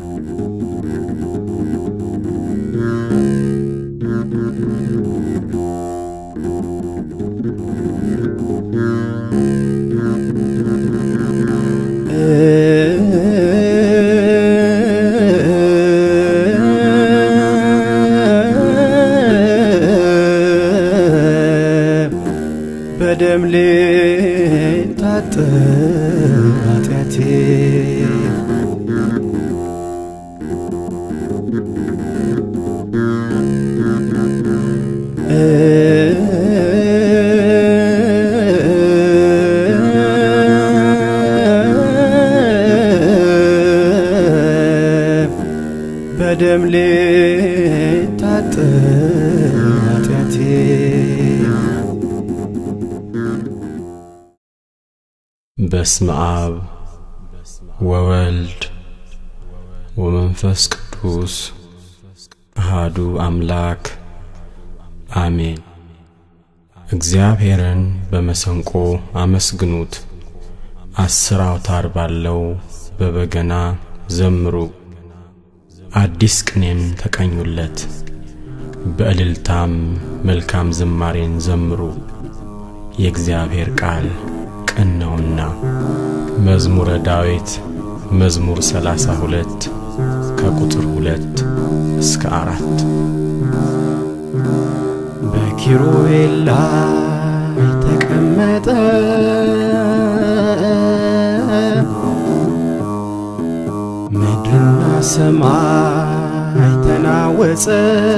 በደም ልታጠብ ኃጢአቴ በደም ልታጠብ ኃጢአቴ በስመ አብ ወወልድ ወመንፈስ ቅዱስ አሃዱ አምላክ አሜን። እግዚአብሔርን በመሰንቆ አመስግኑት፣ አስር አውታር ባለው በበገና ዘምሩ፣ አዲስ ቅኔን ተቀኙለት፣ በእልልታም መልካም ዝማሬን ዘምሩ። የእግዚአብሔር ቃል ቅን ነውና። መዝሙረ ዳዊት መዝሙር ሰላሳ ሁለት ከቁጥር ሁለት እስከ አራት በኪሩቤል ላይ ተቀመጠ ምድርና ሰማይ ተናወጸ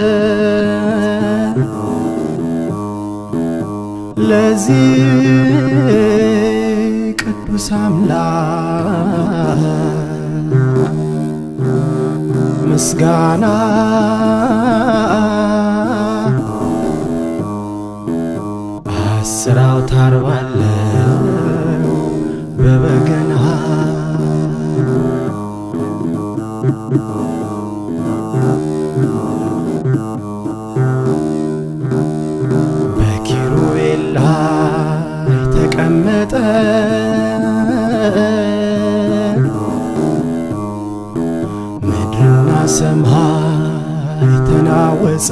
ለዚህ ቅዱስ አምላክ ምስጋና አስር አውታር ባለው በበገና በኪሩቤል ላይ ተቀመጠ ምድርና ሰማይ ተናወጸ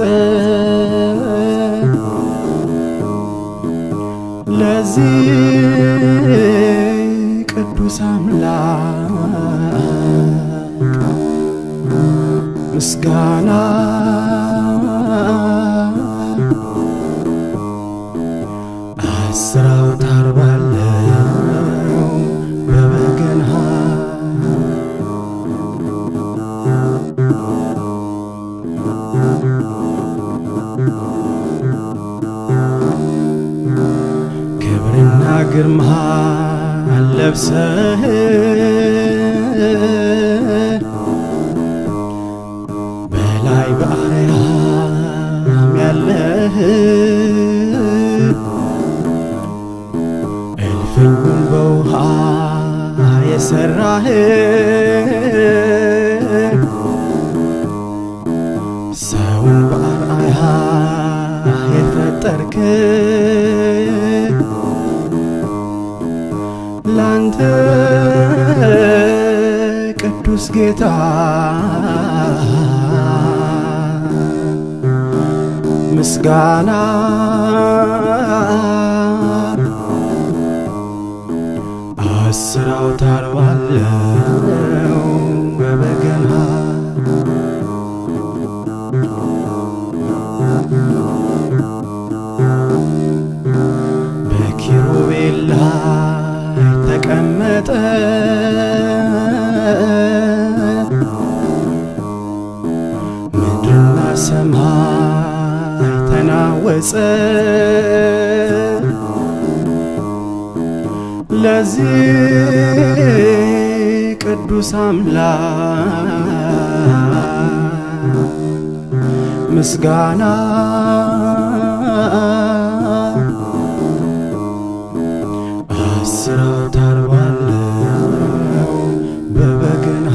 ለዚህ ቅዱስ አምላክ ምስጋና አስር አውታር ባለው በበገና ክብርና ግርማ ለብሰህ በላይ በአርያም ያለህ እልፍኙን በውሃ የሠራህ ሰውን በአርአያ የፈጠርክ ላንተ ቅዱስ ጌታ ምስጋና አስር አውታር ባለው በበገና በኪሩቤል ላይ ተቀመጠ ምድርና ሰማይ ተናወጸ ለዚህ ቅዱስ አምላክ ምስጋና አስር አውታር ባለው በበገና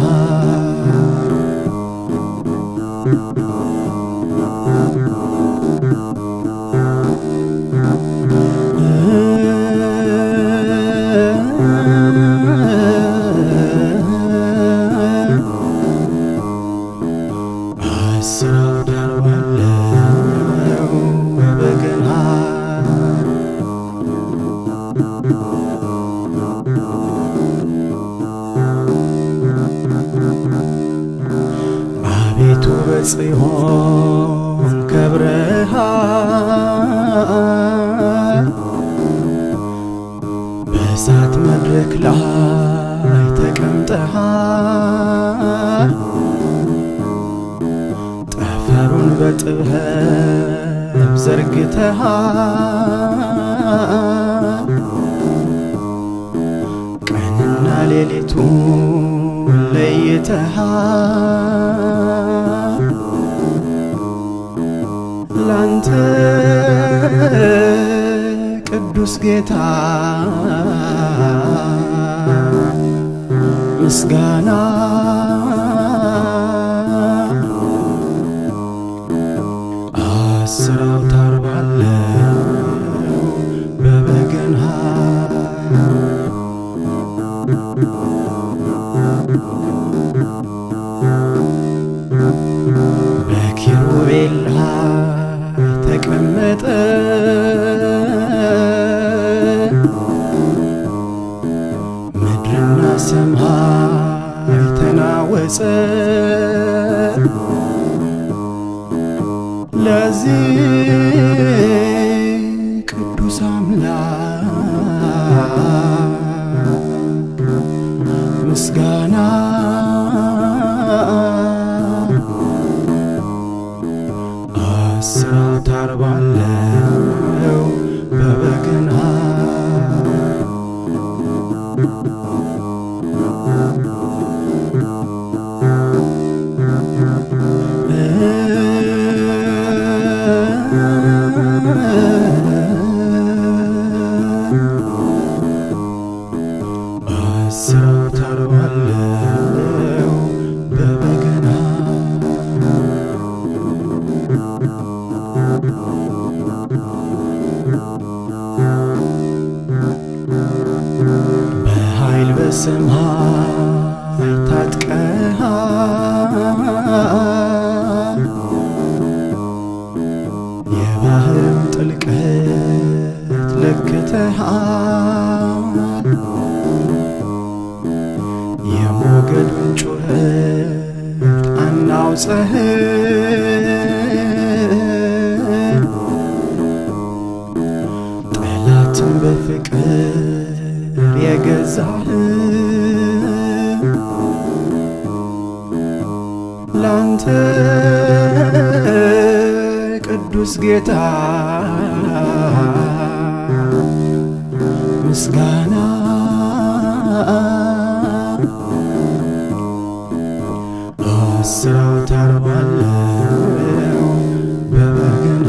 ቤቱ በጽዮን ከብረሃል በእሳት መድረክ ላይ ተቀምጠሃል ጠፈሩን በጥበብ ዘርግተሃል ቀንና ሌሊቱን ለይተሃል ላንተ ቅዱስ ጌታ ምስጋና አስር አውታር ባለው በበገና በኪሩቤል ላይ ተቀመጠ ምድርና ሰማይ ተናወጸ ለዚህ ቅዱስ አምላክ ምስጋና አስር አውታር ባለው በበገና አስር አውታር ባለው በበገና በኃይል በሰማይ ታጥቀሃል የባህርም ጥልቀት ለክተሃል የሞገዱን ጩኸት አናውጸህ ጠላትን በፍቅር የገዛህ ላንተ ቅዱስ ጌታ ምስጋና አስር አውታር ባለው በበገና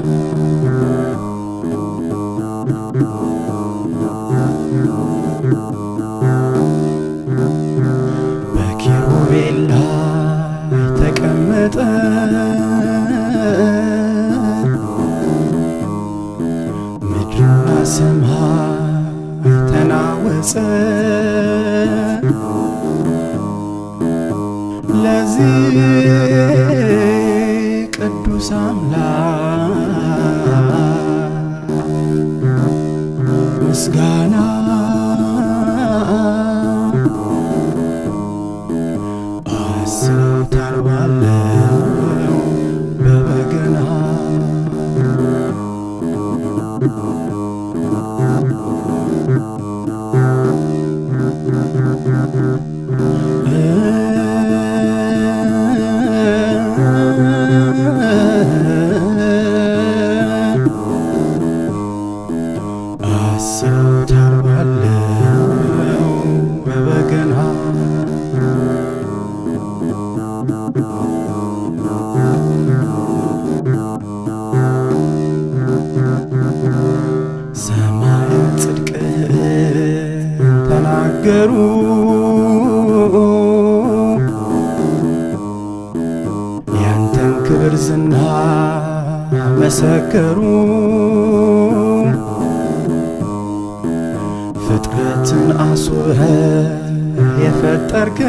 በኪሩቤል ላይ ተቀመጠ ምድርና ሰማይ ተናወጸ ለዚህ ቅዱስ አምላክ ምስጋና አስር አውታር ባለው በበገና አስር አውታር ባለው በበገና ሰማያት ጽድቅን ተናገሩ ያንተን ክብር ዝና መሰከሩ ፍጥረትን አስውበህ የፈጠርክ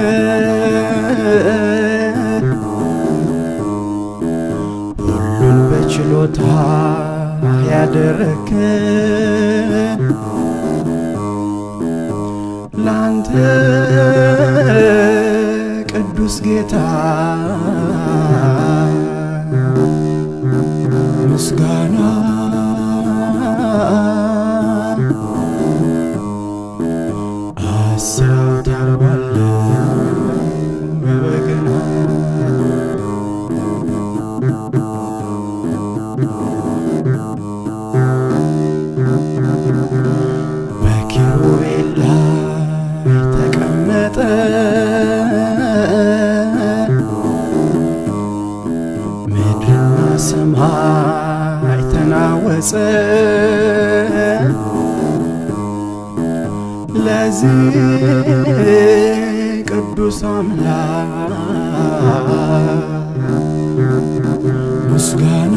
ሁሉን በችሎታ ያደረክ ላንተ ቅዱስ ጌታ ጌታ ምስጋና አስር አውታር ባለው በበገና በኪሩቤል ላይ ተቀመጠ ምድርና ሰማይ ተናወጸ ለዚህ ቅዱስ አምላክ ምስጋና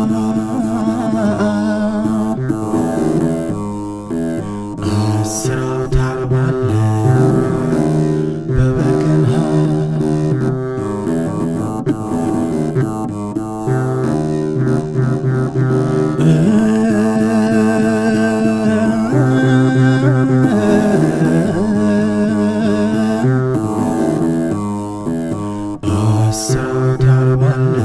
አስር አውታር ባለው በበገና አስር አውታር ባለው